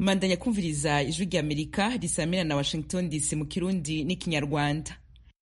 mbandanya kumviriza ijwi rya amerika risamira na washington dc mu kirundi n'ikinyarwanda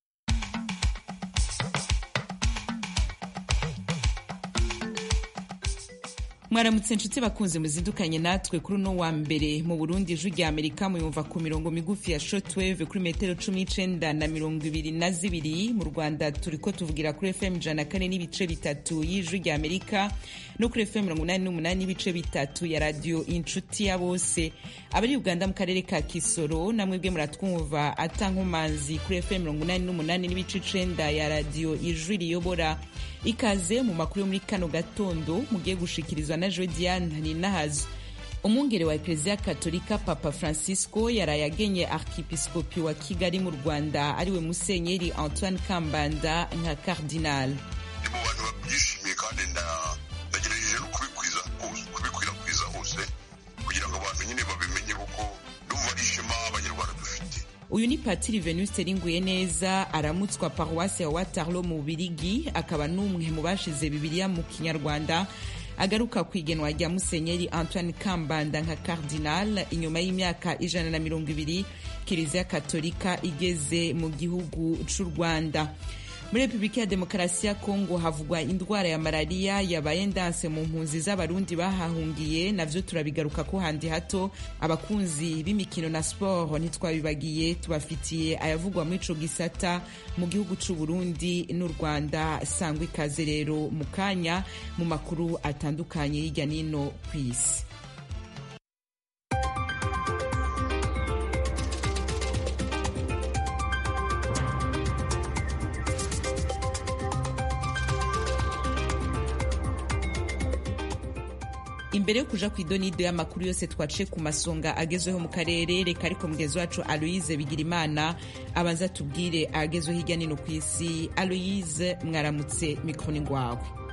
mwaramutse inshuti bakunze muzindukanye natwe kuri uno wa mbere mu burundi ijwi rya amerika muyumva ku mirongo migufi ya shortwave kuri metero cumi n'icenda na mirongo ibiri na zibiri mu rwanda turiko tuvugira kuri fm ijana kane n'ibice bitatu y'ijwi rya amerika no kuri fm mirongo inani n'umunani n'ibice bitatu ya radiyo inshuti ya bose abari uganda mu karere ka kisoro namwebwe muratwumva atankomanzi kuri fm mirongo inani n'umunani n'ibice icenda ya radiyo ijwi riyobora ikaze mu makuru yo muri kano gatondo mugiye gushikirizwa na jodiane ninahazo umwungere wa ekereziya katolika papa francisco yaraye agenye arkipiskopi wa kigali mu rwanda ariwe musenyeri antoine kambanda nka kardinal mu bantu babyishimiye kandi ndagerageje no kubikwiza hose kubikwirakwiza hose kugira ngo abantu nyine babimenye kuko ndumva ari ishema abanyarwanda dufite uyu ni patiri venuste ringuye neza aramutswa paruwasi ya watarlo mu bubirigi akaba n'umwe mu bashize bibiliya mu kinyarwanda agaruka ku igenwa rya musenyeri antoine kambanda nka cardinal inyuma y'imyaka ijana na mirongo ibiri kiliziya katolika igeze mu gihugu c'u rwanda muri repubulika ya demokarasi ya kongo havugwa indwara ya malariya yabaye ndanse mu mpunzi z'abarundi bahahungiye navyo turabigaruka ko handi hato abakunzi b'imikino na sport ntitwabibagiye tubafitiye ayavugwa muri ico gisata mu gihugu c'u burundi n'u rwanda sangwa ikaze rero mu kanya mu makuru atandukanye hirya n'ino kw'isi imbere yo kuja ku idonido y'amakuru yose twaciye ku masonga agezweho mu karere reka ariko mugezi wacu aloise bigirimana abanza tubwire agezweho hirya nino ku isi aloise mwaramutse mikroni ngwawe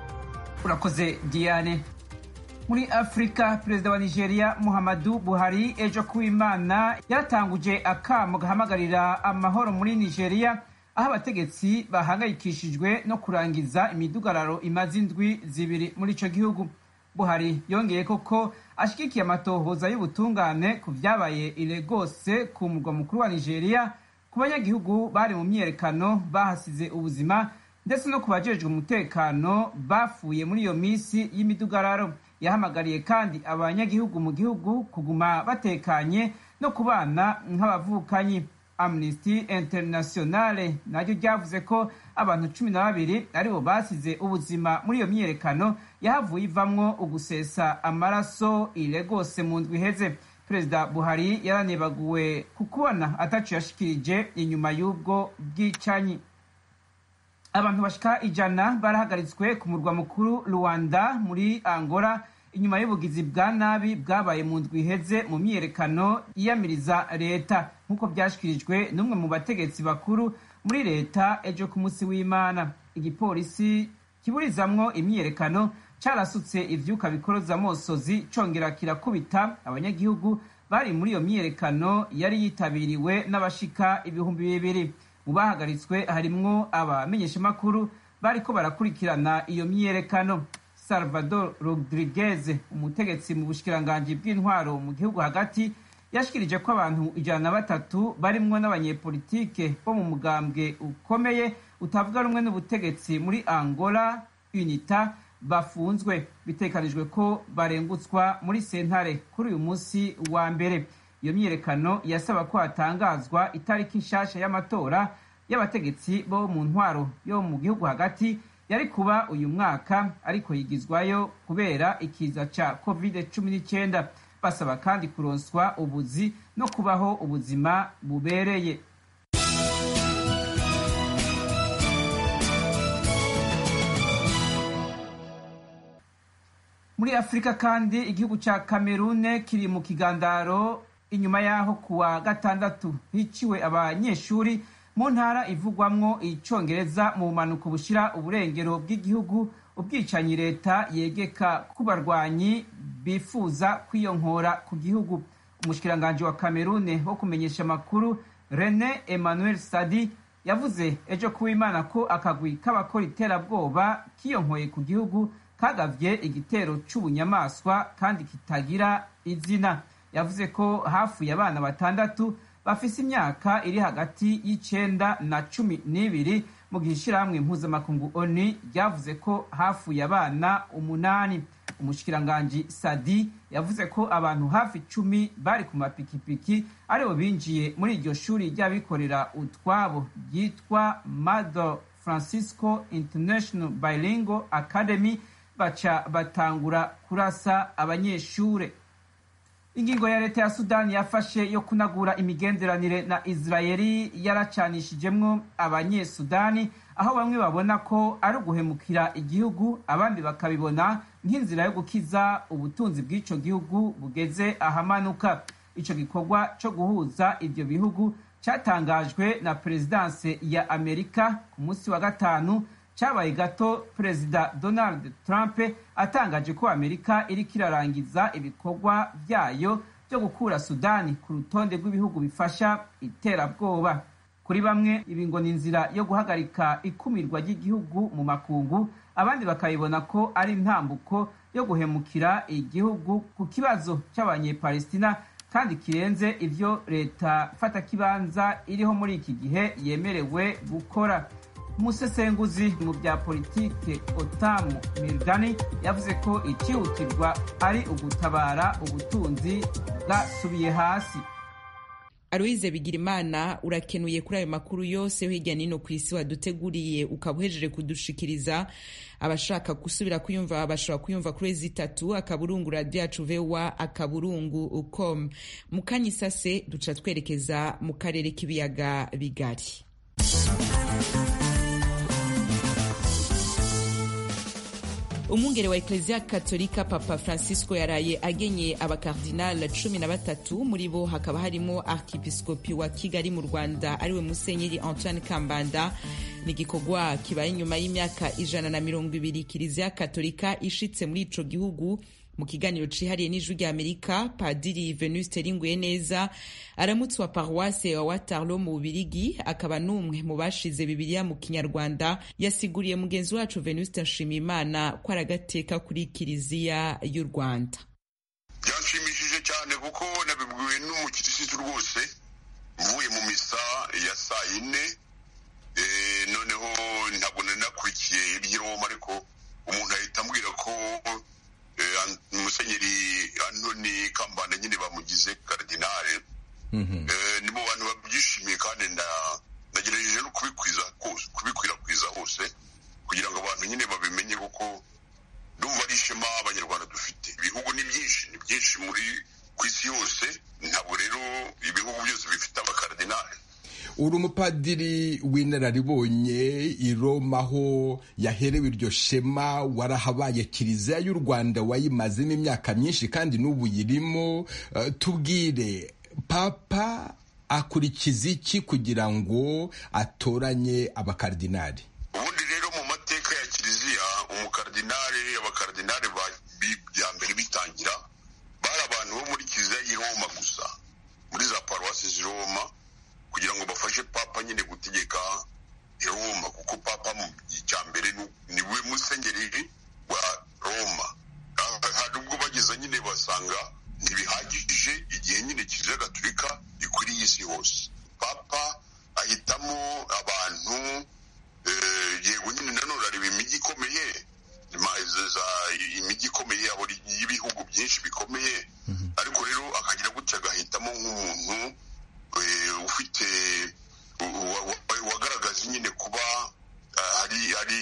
urakoze diane muri afurika perezida wa nigeria muhammadu buhari ejo kuwimana yaratanguje akamo gahamagarira amahoro muri nigeria aho abategetsi bahangayikishijwe no kurangiza imidugararo imaze indwi zibiri muri ico gihugu buhari yongeye koko ashigikiye amatohoza y'ubutungane ku vyabaye iregose ku murwa mukuru wa nigeria ku banyagihugu bari mu myiyerekano bahasize ubuzima ndetse no ku bajejwe umutekano bafuye muri iyo misi y'imidugararo yahamagariye kandi abanyagihugu mu gihugu kuguma batekanye no kubana nk'abavukanyi amnesty internationale naryo ryavuze ko abantu cumi na babiri aribo basize ubuzima muri iyo myiyerekano yahavuye ivamwo ugusesa amaraso iregose mu ndwi iheze perezida buhari yaranebaguwe ku kubona atacu yashikirije inyuma y'ubwo bwicanyi abantu bashika ijana barahagaritswe ku murwa mukuru rwanda muri angola inyuma y'ubugizi bwa nabi bwabaye mu ndwi iheze mu myiyerekano yiyamiriza leta nk'uko byashyikirijwe n'umwe mu bategetsi bakuru muri leta ejo ku munsi w'imana igipolisi kiburizamwo imyiyerekano carasutse ivyuka bikoroza amosozi congera kirakubita abanyagihugu bari muri iyo myiyerekano yari yitabiriwe n'abashika ibihumbi bibiri mu bahagaritswe harimwo abamenyeshamakuru bariko barakurikirana iyo myiyerekano salvador rodriguez umutegetsi mu bushikiranganji bw'intwaro mu gihugu hagati yashikirije ko abantu ijana na batatu barimwo n'abanyepolitike bo mu mugambwe ukomeye utavuga rumwe n'ubutegetsi muri angola unita bafunzwe bitekanijwe ko barengutswa muri sentare kuri uyu munsi wa mbere iyo myiyerekano yasaba ko hatangazwa itariki nshasha y'amatora y'abategetsi bo mu ntwaro yo mu gihugu hagati yari kuba uyu mwaka ariko yigizwayo kubera ikiza ca covid cumi n'icyenda basaba kandi kuronswa ubuzi no kubaho ubuzima bubereye muri afurika kandi igihugu ca kamerune kiri mu kigandaro inyuma y'aho kuwa gatandatu hiciwe abanyeshuri mu ntara ivugwamwo icongereza mu bumanuko bushira uburengero bw'igihugu ubwicanyi leta yegeka ku barwanyi bifuza kwiyonkora ku gihugu umushikiranganji wa kamerune wo kumenyesha amakuru rene emmanuel sadi yavuze ejo kuwimana ko akagwi k'abakora iterabwoba kiyonkoye ku gihugu kagavye igitero c'ubunyamaswa kandi kitagira izina yavuze ko hafuye abana batandatu bafise imyaka iri hagati y'icenda na cumi n'ibiri mu gihe ishyirahamwe mpuzamakungu oni ryavuze ko hafuye abana umunani umushikiranganji sadi yavuze ko abantu hafi icumi bari ku mapikipiki aribo binjiye muri iryo shuri ry'abikorera utwabo ryitwa mado francisco international bilingual academy baca batangura kurasa abanyeshure ingingo ya leta ya sudani yafashe yo kunagura imigenderanire na israeli yaracanishijemwo abanyesudani aho bamwe babona ko ari uguhemukira igihugu abandi bakabibona nk'inzira yo gukiza ubutunzi bw'ico gihugu bugeze ahamanuka ico gikorwa co guhuza ivyo bihugu catangajwe na perezidanse ya amerika ku munsi wa gatanu cyabaye gato perezida donald trump atangaje ko amerika iriko irarangiza ibikorwa byayo byo gukura sudani ku rutonde rw'ibihugu bifasha iterabwoba kuri bamwe ibi ngo ni inzira yo guhagarika ikumirwa ry'igihugu mu makungu abandi bakabibona ko ari intambuko yo guhemukira igihugu ku kibazo cy'abanyepalestina kandi kirenze ivyo leta fatakibanza iriho muri iki gihe yemerewe gukora umusesenguzi mu bya politike otamu mirgani yavuze ko icyihutirwa ari ugutabara ubutunzi bwasubiye hasi aloyize bigirimana urakenuye kuri ayo makuru yose hirya nino ku isi waduteguriye ukaba uhejeje kudushikiriza abashaka gusubira kuyumva bashobora kuyumva kuri ezi itatu akaburungu radiyo yacu vewa akaburungu com mu kanya isase duca twerekeza mu karere k'ibiyaga bigari umwungere wa eklezia katolika papa francisco yaraye agenye abakardinal cumi na batatu muri bo hakaba harimo arkipiskopi wa kigali mu rwanda ariwe musenyeri antoine kambanda ni igikorwa kibaye inyuma y'imyaka ijana na mirongo ibiri kiliziya katolika ishitse muri ico gihugu mu kiganiro cihariye n'ijwi rya amerika padiri venuste ringuye neza aramutse wa paruwase wa watarlo mu bubirigi akaba n'umwe mu bashize bibiliya mu kinyarwanda yasiguriye mugenzi wacu venuste nshimiyimana ko ari agateka kuri kiliziya y'u rwanda byanshimishije cyane kuko nabibwiwe n'umukirisitu rwose mvuye mu misa ya saa yine noneho ntabwo nari nakurikiye iby'iroma ariko umuntu ahita ambwira ko musenyeri antoni kambanda nyine bamugize karidinale ni mu bantu babyishimiye kandi nagerageje no kubikwirakwiza hose kugira ngo abantu nyine babimenye kuko ndumva ari ishema abanyarwanda dufite ibihugu ni byinshi ni byinshi muri ku isi yose ntabwo rero ibihugu byose bifite abakaridinale uri umupadiri w'inararibonye i Roma aho yaherewe iryo shema warahabaye kiliziya y'u rwanda wayimazemo imyaka myinshi kandi n'ubu yirimo tubwire papa akurikiza iki kugira ngo atoranye abakaridinari ubundi rero mu mateka ya kiliziya umukardinari abakaridinari bya mbere bitangira bari abantu bo muri kiliziya y'i Roma gusa muri za paruwasi z'i Roma kugira ngo bafashe papa nyine gutegeka Roma kuko papa mu cya mbere ni we musenyeri wa Roma hari ubwo bageze nyine basanga ntibihagije igihe nyine kiliziya gatolika ikwiriye isi hose papa ahitamo abantu yego nyine nanone areba imijyi ikomeye imijyi ikomeye y'ibihugu byinshi bikomeye ariko rero akagira gutya agahitamo nk'umuntu ufite wagaragaza nyine kuba hari hari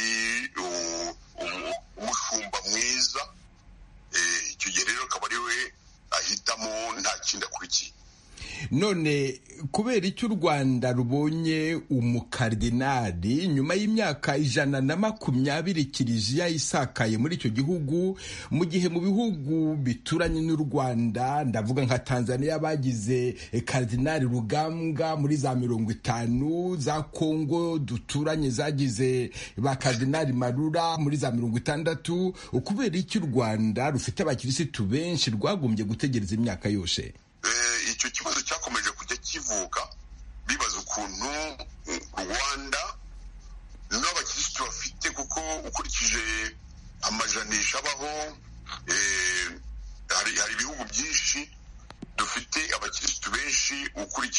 umushumba mwiza icyo gihe rero akaba ari we ahitamo nta kindi akurikiye none kubera icyo u rwanda rubonye umukardinali nyuma y'imyaka ijana na makumyabiri kiliziya isakaye muri icyo gihugu mu gihe mu bihugu bituranye n'u rwanda ndavuga nka tanzania bagize kardinali rugambwa muri za mirongo itanu za kongo duturanye zagize ba kardinali marura muri za mirongo itandatu kubera icyo u rwanda rufite abakirisitu benshi rwagombye gutegereza imyaka yose icyo kibazo cyakomeje kujya kivuka bibaza ukuntu rwanda n'abakirisitu bafite kuko ukurikije amajanisha abaho hari ibihugu byinshi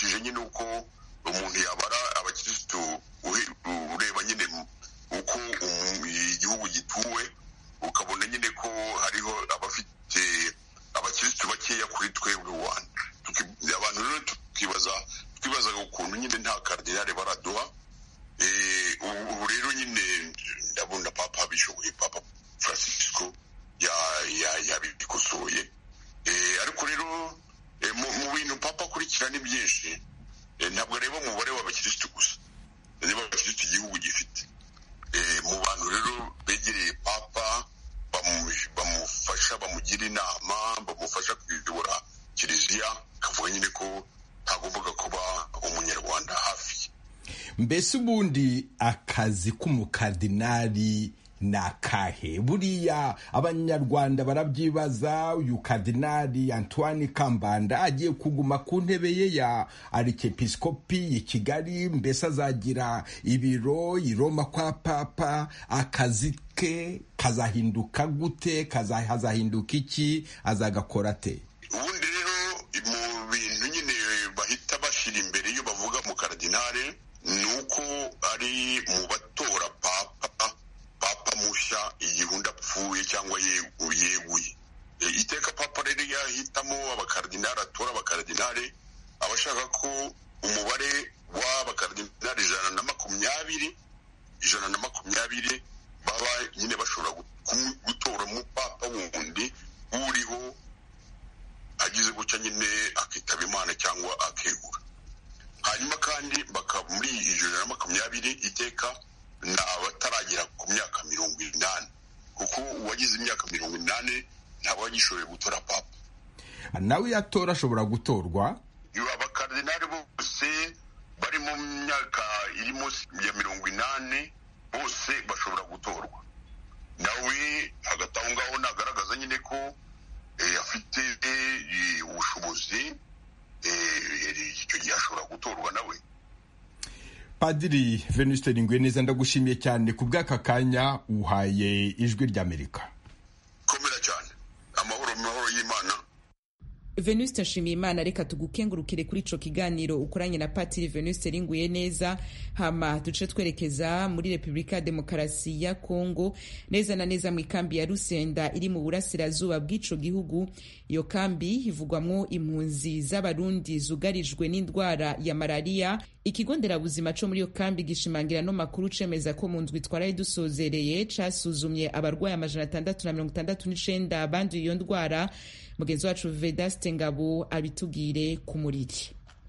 nkurikije nyine uko umuntu yabara abakirisitu ureba nyine uko igihugu gituwe ukabona nyine ko hariho abafite abakirisitu bakeya kuri twebwe rwanda abantu rero tukibaza twibazaga ukuntu nyine nta karidinari baraduha ubu rero nyine ndabona papa abishoboye papa francisco yabikosoye ariko rero mu bintu papa akurikira ni byinshi ntabwo areba umubare w'abakirisitu gusa areba abakirisitu igihugu gifite mu bantu rero begereye papa bamufasha bamugira inama bamufasha kuyobora kiliziya akavuga nyine ko ntagombaga kuba umunyarwanda hafi mbese ubundi akazi k'umukardinari ni akahe buriya abanyarwanda barabyibaza uyu kardinari antoine kambanda agiye kuguma ku ntebe ye ya arikepisikopi i kigali mbese azagira ibiro i roma kwa papa akazi ke kazahinduka gute hazahinduka iki azagakora ate ubundi rero mu bintu nyine bahita bashyira imbere iyo bavuga mu karadinari ni uko ari mu batora papa papa mushya igihe undi apfuye cyangwa yeguye iteka papa rero yahitamo abakaradinari atora abakaradinari aba ashaka ko umubare w'abakaradinari ijana na makumyabiri ijana na makumyabiri baba nyine bashobora gutora umupapa wundi uriho agize gutya nyine akitaba imana cyangwa akegura hanyuma kandi muri ijana na makumyabiri iteka ni abataragera ku myaka mirongo inani kuko uwagize imyaka mirongo inani ntaba agishoboye gutora papa nawe iyo atora ashobora gutorwa abakaridinari bose bari mu myaka iri munsi ya mirongo inani bose bashobora gutorwa nawe hagati aho ngaho nagaragaza nyine ko afite ubushobozi icyo gihe ashobora gutorwa nawe padiri venuste ringwe neza ndagushimiye cyane ku bw'aka kanya uhaye ijwi ry'amerika komera cyane amahoro amahoro y'imana venuste nshimiye imana reka tugukengurukire kuri ico kiganiro ukoranye na patiri venuste ringuye neza hama duce twerekeza muri repubulika ya demokarasi ya kongo neza na neza mu ikambi ya rusenda iri mu burasirazuba bw'ico gihugu iyo kambi ivugwamwo impunzi z'abarundi zugarijwe n'indwara ya malariya ikigo nderabuzima co muri iyo kambi gishimangira no makuru cemeza ko mu ndwi twaraye dusozereye casuzumye abarwayi amajana atandatu na mirongo itandatu n'icenda banduye iyo ndwara mugenzi wacu vedaste ngabo abitubwire ku muriri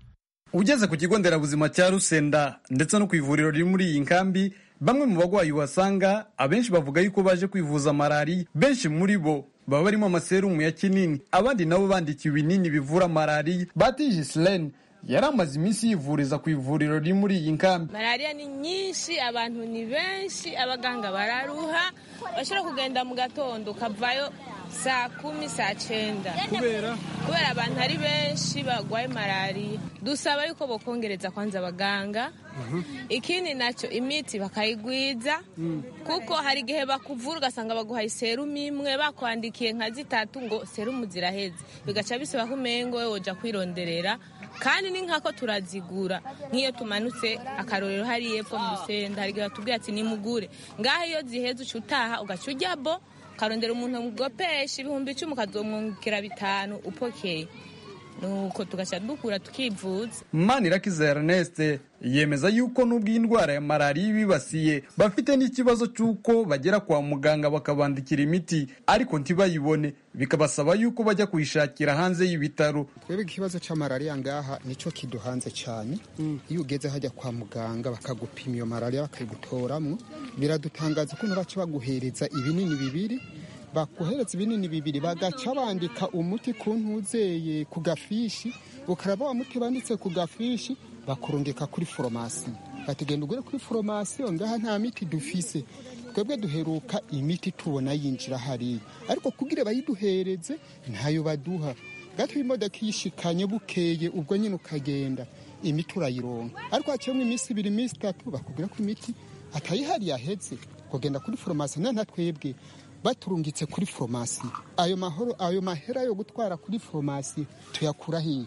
ugeze ku kigo nderabuzima cya rusenda ndetse no ku ivuriro riri muri iyi nkambi bamwe mu bagwayi uhasanga abenshi bavuga yuko baje kwivuza malariya benshi muri bo baba barimo amaserumu ya kinini abandi nabo bandikiwe ibinini bivura malariya batije isilene yari amaze iminsi yivuriza ku ivuriro riri muri iyi nkambi malariya ni nyinshi abantu ni benshi abaganga bararuha bashobora kugenda mu gatondo ukavayo saa kumi saa cyenda kubera kubera abantu ari benshi barwaye malariya dusaba yuko bokongereza kwanza abaganga ikindi nacyo imiti bakayigwiza kuko hari igihe bakuvura ugasanga baguhaye serumu imwe bakwandikiye nka zitatu ngo serumu ziraheze bigaca bisaba ko umengo we woja kwironderera kandi ni nkako turazigura nk'iyo tumanutse akarorero hariya epfo mu rusenda hari igihe batubwira ati nimugure ngaho iyo ziheze uca utaha ugaca ujya bo ukarondera umuntu mugopesha ibihumbi icumi ukazomwungukira bitanu upokeye nuko tugaca dukura tukivuza manirakiza erneste yemeza yuko n'ubwo iyi ndwara ya malariya ibibasiye bafite n'ikibazo cy'uko bagera kwa muganga bakabandikira imiti ariko ntibayibone bikabasaba yuko bajya kuyishakira hanze y'ibitaro twebwe ikibazo cya malariya ngaha nicyo kiduhanze cyane iyo ugeze hajya kwa muganga bakagupima iyo malariya bakayigutoramo biradutangaza ukuntu baca baguhereza ibinini bibiri bakohereza ibinini bibiri bagaca bandika umuti ku ntuzeye ku gafishi ukaraba wa muti banditse ku gafishi bakurungika kuri foromasi batugenda ugure kuri foromasi ngaha nta miti dufise twebwe duheruka imiti tubona yinjira hariya ariko kugira bayiduhereze ntayo baduha gato imodoka iyishikanye bukeye ubwo nyine ukagenda imiti urayironka ariko haciyemo iminsi ibiri iminsi itatu bakubwira ko imiti atayihari yahetse kugenda kuri foromasi nta twebwe baturungitse kuri foromasi ayo mahoro ayo mahera yo gutwara kuri foromasi tuyakura hiya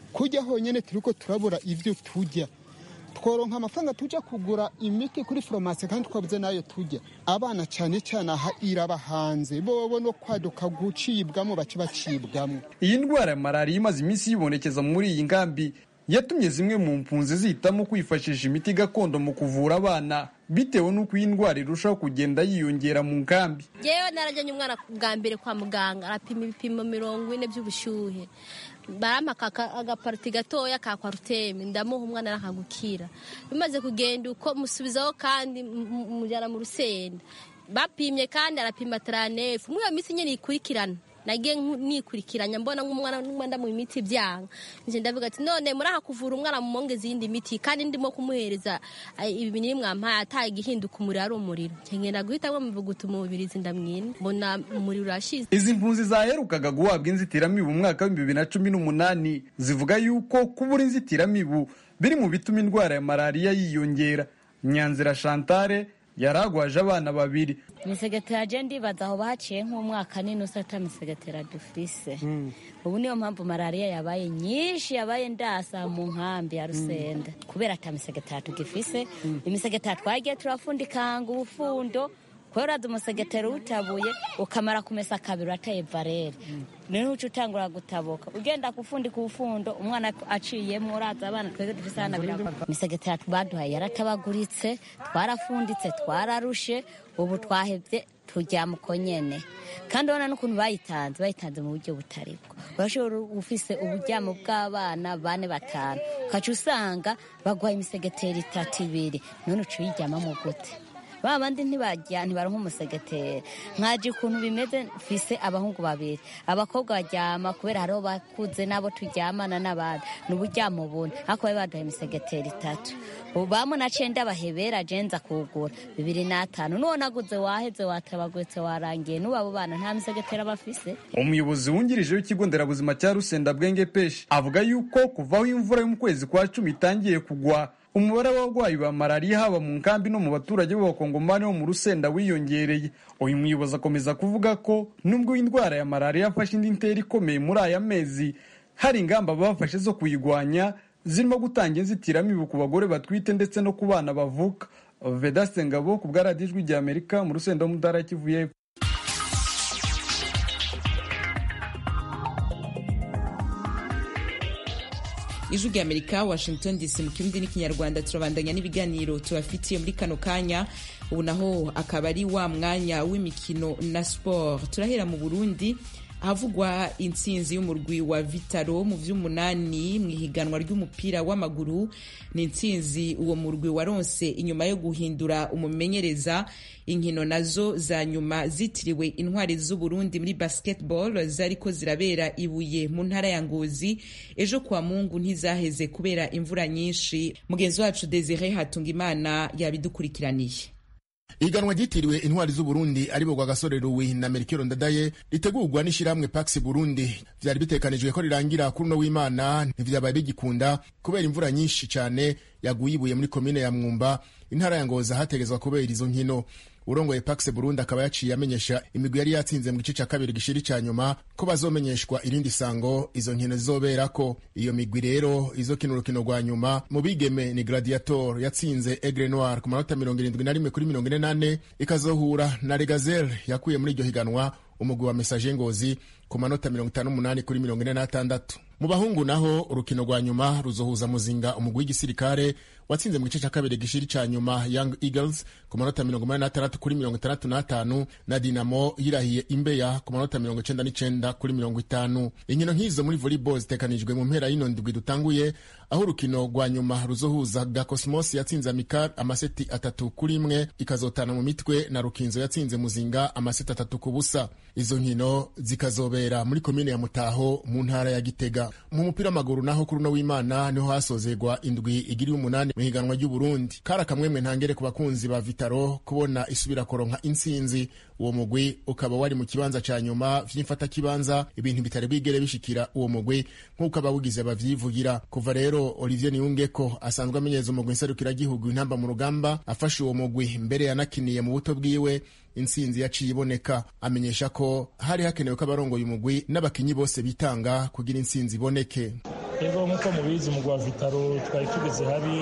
kujya honyine turiko turabura ibyo tujya tworonka amafaranga tujya kugura imiti kuri foromasi kandi twabuze nayo tujya abana cyane cyane aha iraba hanze bobo no kwaduka gucibwamo bace bacibwamo iyi ndwara ya malariya imaze iminsi yibonekeza muri iyi nkambi yatumye zimwe mu mpunzi zihitamo kwifashisha imiti gakondo mu kuvura abana bitewe n'uko iyi ndwara irushaho kugenda yiyongera mu nkambi yewe narajyanye umwana bwa mbere kwa muganga arapima ibipimo mirongo ine by'ubushyuhe barampa agapariti gatoya ka kwaruteme ndamuha umwana arakagukira bimaze kugenda uko musubizaho kandi mujyana mu rusenda bapimye kandi arapima taranefu muri iyo minsi nyine ikurikirana nagiye nikurikiranya mbona nk'umwana n'umwenda mu miti byanga nje ndavuga ati none muraha kuvura umwana mu mongeza iyindi miti kandi ndimo kumuhereza ibi binini mwampaye ataye igihinduka umuriro ari umuriro nkengenda guhitamo muvuguta umubirizi ndamwina mbona umuriro urashize izi mpunzi zaherukaga guhabwa inzitiramibu mu mwaka w'ibihumbi bibiri na cumi n'umunani zivuga yuko kubura inzitiramibu biri mu bituma indwara ya malariya yiyongera nyanzira chantale yaragwaje abana babiri imisegetera je ndibaza aho baciye nk'umwaka n'inusu ata misegetera dufise ubu niyo mpamvu malariya yabaye nyinshi yabaye ndasa mu nkambi ya rusenda kubera ata misegetera tugifise imisegetera twagiye turafundikanga ubufundo kubera uraza umusegetera utabuye ukamara kumesa kabiri urateye varere niho uca utangura gutabuka ugenda gufundika ubufundo umwana aciyemo uraza abana twebwe dufise hana birago imisegetera baduhaye yaratabaguritse twarafunditse twararushe ubu twahevye turyama uko nyene kandi urabona n'ukuntu bayitanze bayitanze mu buryo butari bwo urashobora ufise uburyamo bw'abana bane batanu ukaca usanga baguha imisegetera itatu ibiri none uca uyiryamamo gute ba bandi ntibajya ntibaronka umusegetera nkaje ukuntu bimeze mfise abahungu babiri abakobwa baryama kubera hariho bakuze nabo turyamana n'abandi ni uburyamo bune ariko bari baduha imisegetera itatu ubu bamwe naciye ndabahebera jenza kugura bibiri n'atanu n'uwo naguze waheze watabaguretse warangiye n'ubu abo bana nta misegetera bafise umuyobozi wungirije w'ikigo nderabuzima cya rusenda bwenge peshi avuga yuko kuvaho imvura yo mu kwezi kwa cumi itangiye kugwa umubare w'abarwayi ba malariya haba mu nkambi no mu baturage b'abakongomani bo mu rusenda wiyongereye uyu muyobozi akomeza kuvuga ko nubwo indwara ya malariya yafashe indi ntera ikomeye muri aya mezi hari ingamba bafashe zo kuyirwanya zirimo gutanga inzitiramibu ku bagore batwite ndetse no ku bana bavuka vedaste ngabo ku bwaradijwi rya amerika mu rusenda wo mu ntara ya kivu y'epfo ijwi rya amerika washington dc mu kirundi n'ikinyarwanda turabandanya n'ibiganiro tubafitiye muri kano kanya ubu naho akaba ari wa mwanya w'imikino na siporo turahera mu burundi ahavugwa intsinzi y'umurwi wa vitaro mu vy'umunani mu ihiganwa ry'umupira w'amaguru ni intsinzi uwo murwi waronse inyuma yo guhindura umumenyereza inkino nazo za nyuma zitiriwe intwari z'uburundi muri basketball zariko zirabera ibuye mu ntara ya ngozi ejo kwa mungu ntizaheze kubera imvura nyinshi mugenzi wacu desire hatungimana yabidukurikiraniye iganwa ryitiriwe intwari z'uburundi aribo gwa gasore ruwi na merikero ndadaye ritegurwa n'ishyirahamwe pax burundi vyari bitekanijwe ko rirangira kuri uno w'imana ntivyabaye bigikunda kubera imvura nyinshi cane yaguye ibuye muri komine ya mwumba intara ya ngoza hategezwa kubera izo nkino urongoye pax burundi akaba yaciye amenyesha imigwi yari yatsinze mu gice ca kabiri gishiri ca nyuma ko bazomenyeshwa irindi sango izo nkino zizoberako iyo migwi rero izokina urukino rwa nyuma mu bigeme ni gladiator yatsinze egre noir ku manota mirongo irindwi na rimwe kuri mirongo ine n'ane ikazohura na regazel yakuye muri iryo higanwa umugwi wa mesaje ngozi ku manota mirongo itanu n'umunani kuri mirongo ine n'atandatu mu bahungu naho urukino rwa nyuma ruzohuza muzinga umugwi w'igisirikare watsinze mu gice cya kabiri gishiri ca nyuma young eagles ku manota mirongo umunani n'atandatu kuri mirongo itandatu n'atanu na dinamo yirahiye imbeya ku manota mirongo icenda n'icenda kuri mirongo itanu inkino nk'izo muri volleyball zitekanijwe mu mpera y'ino ndwi dutanguye aho urukino rwa nyuma ruzohuza ga cosmos yatsinze amikar amaseti atatu kuri imwe ikazotana mu mitwe na rukinzo yatsinze muzinga amaseti atatu ku busa izo nkino zikazobera muri komine ya mutaho mu ntara ya gitega mu mupira w'amaguru naho kuri uno w'imana niho hasozerwa indwi igiriye umunani mu higanwa ry'uburundi kari akamwemwe ntangere ku bakunzi ba vitaro kubona isubira koronka intsinzi uwo mugwi ukaba wari mu kibanza ca nyuma vy'imfatakibanza ibintu bitari bwigere bishikira uwo mugwi nk'uko abawugize bavyivugira kuva rero olivier niyungeko asanzwe amenyereza umugwi nserukiragihugu intamba mu rugamba afashe uwo mugwi mbere yanakiniye mu buto bwiwe intsinzi yaciye iboneka amenyesha ko hari hakenewe ko abarongoye umugwi n'abakinyi bose bitanga kugira intsinzi iboneke rero nk'uko mubizi umugwi wa vitaro twari tugeze habi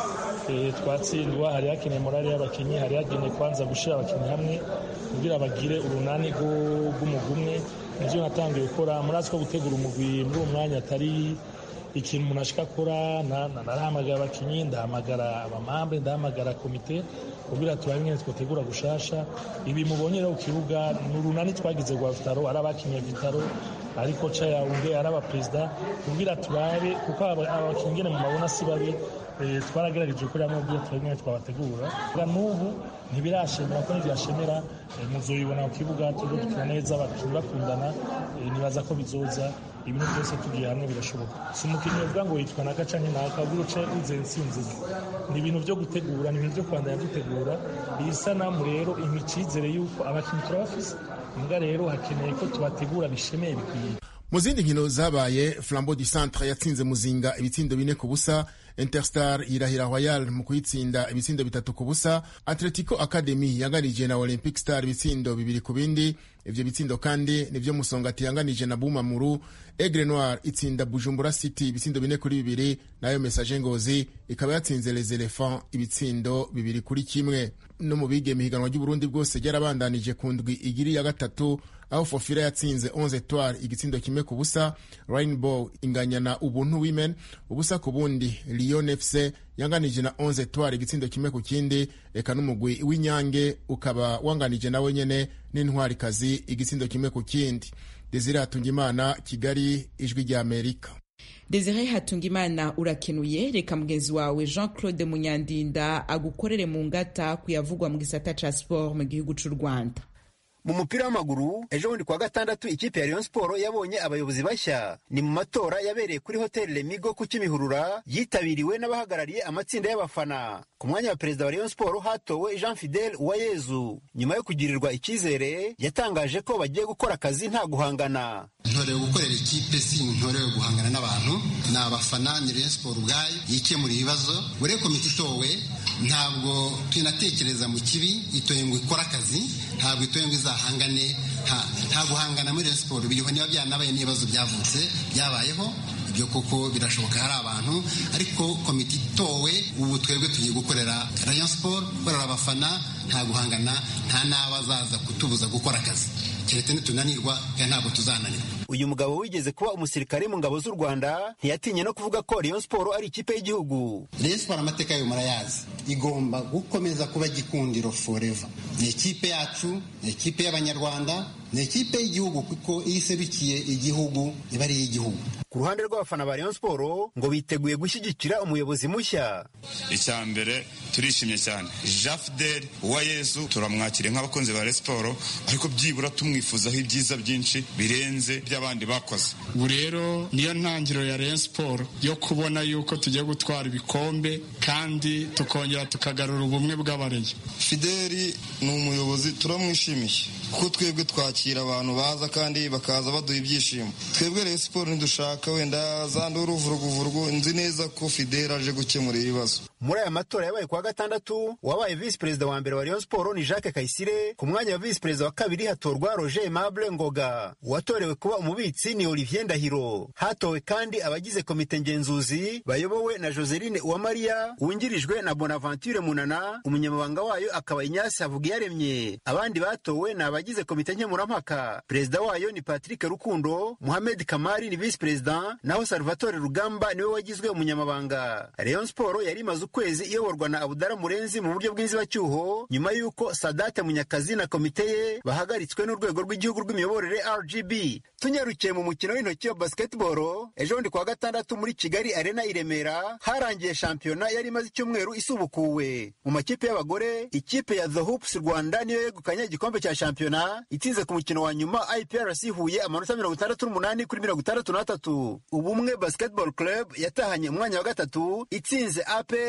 twatsindwa hari hakeneye morale y'abakinnyi hari hakeneye kwanza gushyira abakinnyi hamwe kugira bagire urunani rw'umugwi umwe nibyo natangiye gukora murazi ko gutegura umugwi muri uwo mwanya atari ikintu umuntu ashaka akora narahamagara abakinnyi ndahamagara abamambe ndahamagara komite kugira turabe nyine twategura gushasha ibi mubonye rero ku kibuga ni urunani twagize rwa vitaro ari abakinnyi vitaro ari koca yawunde ari abaperezida kugira turabe kuko abakinnyi ngene mu mabona si babi twaragerageje gukora hamwe kugira turabe nyine twabategura n'ubu ntibirashemera ko ntibyashemera muzobibona ku kibuga turiko dukina neza abakinnyi bakundana nibaza ko bizoza ibintu byose tugiye hamwe birashoboka si umukinnyi uvuga ngo yitwa naka canke naka ubwo uce wizeye intsinzi ni ibintu byo gutegura ni ibintu byo kwandanya dutegura iyi sanamu rero impa icizere yuko abakinnyi turabafise mbwa rero hakeneye ko tubategura bishemeye bikwiye mu zindi nkino zabaye flambeau du centre yatsinze muzinga ibitsindo bine ku busa interstar yirahira royal mu kuyitsinda ibitsindo bitatu ku busa atletico academy yanganije na olympic star ibitsindo bibiri ku bindi ivyo bitsindo kandi nivyo musongati yanganije na bumamuru aigle noir itsinda bujumbura city ibitsindo bine kuri bibiri nayo message ngozi ikaba yatsinze les elephants ibitsindo bibiri kuri kimwe no mu bigeme higanwa ry'uburundi bwose ryarabandanije ku ndwi igiri ya gatatu aho fofira yatsinze 11 etoile igitsindo kimwe ku busa rainbow inganya na ubuntu women ubusa ku bundi lyon fc yanganije na 11 etoile igitsindo kimwe ku kindi eka n'umugwi w'inyange ukaba wanganije nawe nyene n'intwarikazi igitsindo kimwe ku kindi desire hatungimana kigali ijwi rya amerika desire hatungimana urakenuye reka mugenzi wawe jean claude munyandinda agukorere mu ngata kuyavugwa mu gisata ca sport mu gihugu c'u rwanda mu mupira w'amaguru ejo bundi kuwa gatandatu ikipe ya Rayon Sport yabonye abayobozi bashya ni mu matora yabereye kuri hoteli Lemigo ku Kimihurura yitabiriwe n'abahagarariye amatsinda y'abafana ku mwanya wa perezida wa Rayon Sport hatowe Jean Fidel Uwayezu nyuma yo kugirirwa icyizere yatangaje ko bagiye gukora akazi nta guhangana ntorewe gukorera ikipe si ntorewe guhangana n'abantu ni abafana ni Rayon Sport ubwayo yikemura ibibazo buri komite itowe ntabwo tunatekereza mu kibi itoye ngo ikore akazi ntabwo itoye ngo izahangane nta guhangana muri Rayon Sport biriho niba byanabaye n'ibibazo byavutse byabayeho ibyo koko birashoboka hari abantu ariko komite itowe ubu twebwe tugiye gukorera Rayon Sport gukorera abafana nta guhangana nta n'abazaza kutubuza gukora akazi keretse nitunanirwa kandi ntabwo tuzananirwa uyu mugabo wigeze kuba umusirikare mu ngabo z'u rwanda ntiyatinye no kuvuga ko Rayon Sport ari ikipe y'igihugu Rayon Sport amateka yayo murayazi igomba gukomeza kuba gikundiro forever ni ikipe yacu ni ikipe y'abanyarwanda ni ikipe y'igihugu kuko iyo iserukiye igihugu iba ari iy'igihugu ku ruhande rw'abafana ba Rayon Sport ngo biteguye gushyigikira umuyobozi mushya icya mbere turishimye cyane Jean Fidel Uwayezu turamwakiriye nk'abakunzi ba Rayon Sport ariko byibura tumwifuzaho ibyiza byinshi birenze by'abandi bakoze ubu rero niyo ntangiriro ya Rayon Sport yo kubona yuko tugiye gutwara ibikombe kandi tukongera tukagarura ubumwe bw'abareye Fideli ni umuyobozi turamwishimiye kuko twebwe twakira abantu baza kandi bakaza baduha ibyishimo twebwe Rayon Sport ntidushaka wenda za nduruvuruguvurugu nzi neza ko Fidel aje gukemura ibibazo muri aya matora yabaye kuwa gatandatu wabaye visi perezida wa mbere wa Rayon Sport ni Jacques Kayisire ku mwanya wa visi perezida wa kabiri hatorwa Roger Aimable Ngoga uwatorewe kuba umubitsi ni Olivier Ndahiro hatowe kandi abagize komite ngenzuzi bayobowe na Joseline Uwamariya wungirijwe na Bonaventure Munana umunyamabanga wayo akaba Ignace Havugiyaremye abandi batowe ni abagize komite nkemurampaka perezida wayo ni Patrick Rukundo Mohamed Kamari ni visi perezida naho Salvatore Rugamba niwe wagizwe umunyamabanga Rayon Sport yari imaze ukwezi iyoborwa na Abudara Murenzi mu buryo bw'inzibacyuho nyuma y'uko Sadate Munyakazi na komite ye bahagaritswe n'urwego rw'igihugu rw'imiyoborere RGB tunyarukiye mu mukino w'intoki wa basketball ejo bundi kuwa gatandatu muri Kigali Arena i Remera harangiye shampiyona yari imaze icyumweru isubukuwe mu makipe y'abagore ikipe ya The Hoops Rwanda niyo yegukanye igikombe cya shampiyona itsinze ku mukino wa nyuma IPRC Huye amanota mirongo itandatu n'umunani kuri mirongo itandatu n'atatu ubumwe basketball club yatahanye umwanya wa gatatu itsinze APR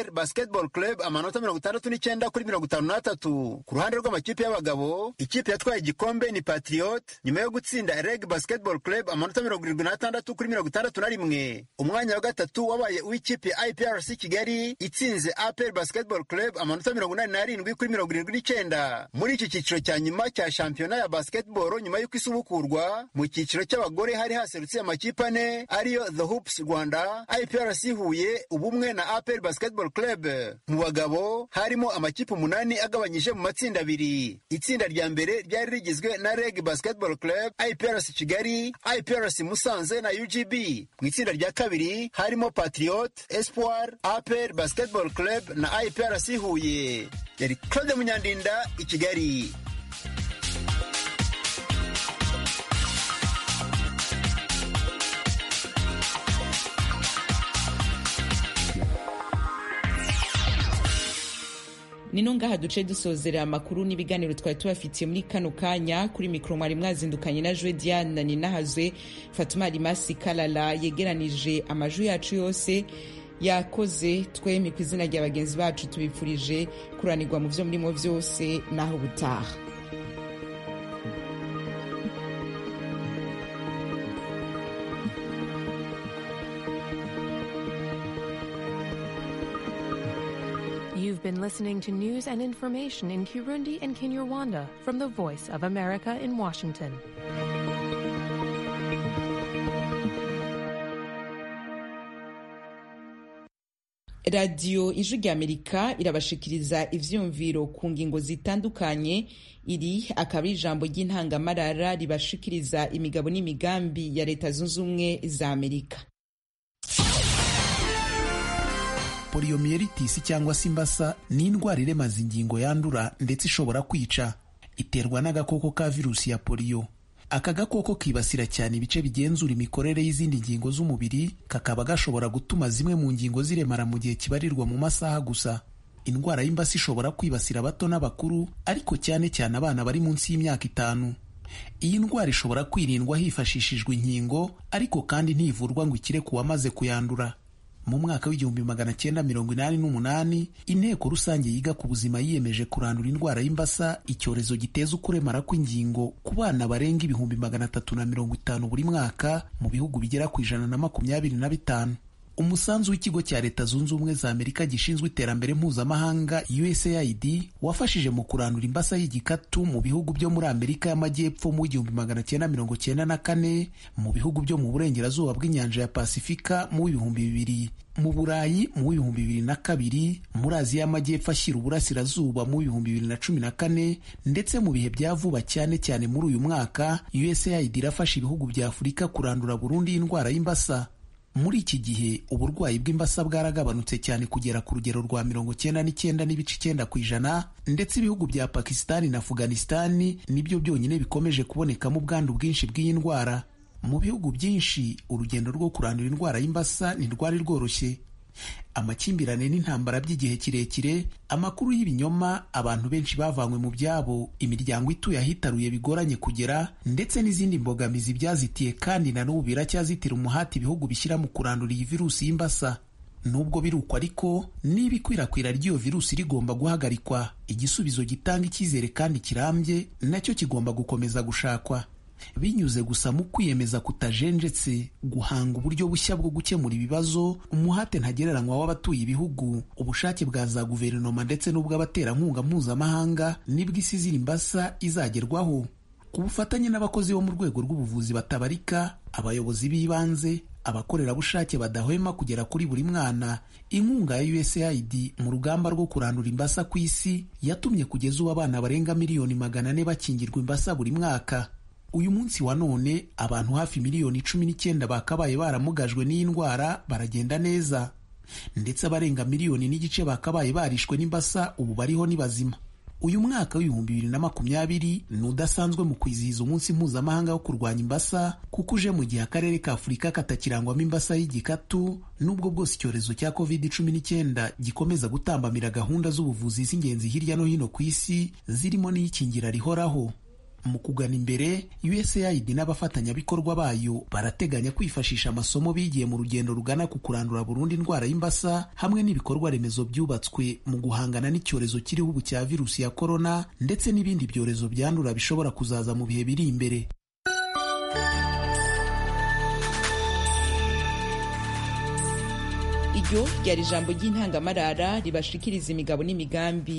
apr basketball club amanota mirongo itandatu n'icyenda kuri mirongo itanu n'atatu ku ruhande rw'amakipe y'abagabo ikipe yatwaye igikombe ni patriot nyuma yo gutsinda reg basketball club amanota mirongo irindwi n'atandatu kuri mirongo itandatu na rimwe umwanya wa gatatu wabaye uw'ikipe iprc kigali itsinze apr basketball club amanota mirongo inani n'arindwi kuri mirongo irindwi n'icyenda muri iki cyiciro cya nyuma cya shampiyona ya basketball nyuma y'uko isubukurwa mu cyiciro cy'abagore hari haserutse amakipe ane ariyo the hoops rwanda iprc huye ubumwe na apr basketball club mu bagabo harimo amakipe umunani agabanyije mu matsinda abiri itsinda rya mbere ryari rigizwe na reg basketball club iprc kigali iprc musanze na ugb mu itsinda rya kabiri harimo patriot espoir apr basketball club na iprc huye yari claude munyandinda i kigali nino ngaha duce dusozera amakuru n'ibiganiro twari tubafitiye muri kano kanya kuri mikoro mwari mwazindukanye na jwe diane ninahazwe fatuma rimasi kalala yegeranije amajwi yacu yose yakoze twemi ku izina rya bagenzi bacu tubifurije kuranirwa mu byo murimo byose n'aho ubutaha You've been listening to news and information in Kirundi and Kinyarwanda from the Voice of America in Washington. radiyo ijwi ry'amerika irabashikiriza ivyumviro ku ngingo zitandukanye iri akaba ari ijambo ry'intangamarara ribashikiriza imigabo n'imigambi ya leta zunze ubumwe za amerika poliyomiyelitisi cyangwa se imbasa ni indwara iremaza ingingo yandura ndetse ishobora kwica iterwa n'agakoko ka virusi ya poliyo aka gakoko kibasira cyane ibice bigenzura imikorere y'izindi ngingo z'umubiri kakaba gashobora gutuma zimwe mu ngingo ziremara mu gihe kibarirwa mu masaha gusa indwara y'imbasa ishobora kwibasira abato n'abakuru ariko cyane cyane abana bari munsi y'imyaka itanu iyi ndwara ishobora kwirindwa hifashishijwe inkingo ariko kandi ntivurwa ngo ikire ku wamaze kuyandura mu mwaka w'igihumbi magana cyenda mirongo inani n'umunani inteko rusange yiga ku buzima yiyemeje kurandura indwara y'imbasa icyorezo giteza ukuremara kw'ingingo ku bana barenga ibihumbi magana atatu na mirongo itanu buri mwaka mu bihugu bigera ku ijana na makumyabiri na bitanu umusanzu w'ikigo cya leta zunze ubumwe za amerika gishinzwe iterambere mpuzamahanga usaid wafashije mu kurandura imbasa y'igikatu mu bihugu byo muri amerika y'amajyepfo mu w'igihumbi magana cyenda mirongo cyenda na kane mu bihugu byo mu burengerazuba bw'inyanja ya pasifika mu w'ibihumbi bibiri mu burayi mu w'ibihumbi bibiri na kabiri muri aziya y'amajyepfo ashyira uburasirazuba mu w'ibihumbi bibiri na cumi na kane ndetse mu bihe bya vuba cyane cyane muri uyu mwaka usaid irafasha ibihugu bya afurika kurandura burundu y'indwara y'imbasa muri iki gihe uburwayi bw'imbasa bwaragabanutse cyane kugera ku rugero rwa mirongo cyenda n'icyenda n'ibice icyenda ku ijana ndetse ibihugu bya pakisitani na afuganisitani nibyo byonyine bikomeje kubonekamo ubwandu bwinshi bw'iyi ndwara mu bihugu byinshi urugendo rwo kurandura indwara y'imbasa ntirwari rworoshye amakimbirane n'intambara by'igihe kirekire amakuru y'ibinyoma abantu benshi bavanywe mu byabo imiryango ituye ahitaruye bigoranye kugera ndetse n'izindi mbogamizi byazitiye kandi na n'ubu biracyazitira umuhati ibihugu bishyira mu kurandura iyi virusi y'imbasa nubwo biri uko ariko niba ikwirakwira ry'iyo virusi rigomba guhagarikwa igisubizo gitanga icyizere kandi kirambye nacyo kigomba gukomeza gushakwa binyuze gusa mu kwiyemeza kutajenjetse guhanga uburyo bushya bwo gukemura ibibazo umuhate ntagereranywa w'abatuye ibihugu ubushake bwa za guverinoma ndetse n'ubw'abaterankunga mpuzamahanga nibwo isi ziri imbasa izagerwaho ku bufatanye n'abakozi bo mu rwego rw'ubuvuzi batabarika abayobozi b'ibanze abakorerabushake badahwema kugera kuri buri mwana inkunga ya usaid mu rugamba rwo kurandura imbasa ku isi yatumye kugeza ubu abana barenga miliyoni magana ane bakingirwa imbasa buri mwaka uyu munsi wa none abantu hafi miliyoni cumi n'icyenda bakabaye baramugajwe n'iyi ndwara baragenda neza ndetse abarenga miliyoni n'igice bakabaye barishwe n'imbasa ubu bariho ni bazima uyu mwaka w'ibihumbi bibiri na makumyabiri ni udasanzwe mu kwizihiza umunsi mpuzamahanga wo kurwanya imbasa kuko uje mu gihe akarere ka afurika katakirangwamo imbasa y'igikatu n'ubwo bwose icyorezo cya covid cumi n'icyenda gikomeza gutambamira gahunda z'ubuvuzi z'ingenzi hirya no hino ku isi zirimo n'iyikingira rihoraho mu kugana imbere usaid n'abafatanyabikorwa bayo barateganya kwifashisha amasomo bigiye mu rugendo rugana ku kurandura burundu indwara y'imbasa hamwe n'ibikorwa remezo byubatswe mu guhangana n'icyorezo kiriho ubu cya virusi ya korona ndetse n'ibindi byorezo byandura bishobora kuzaza mu bihe biri imbere iryo ryari ijambo ry'intangamarara ribashikiriza imigabo n'imigambi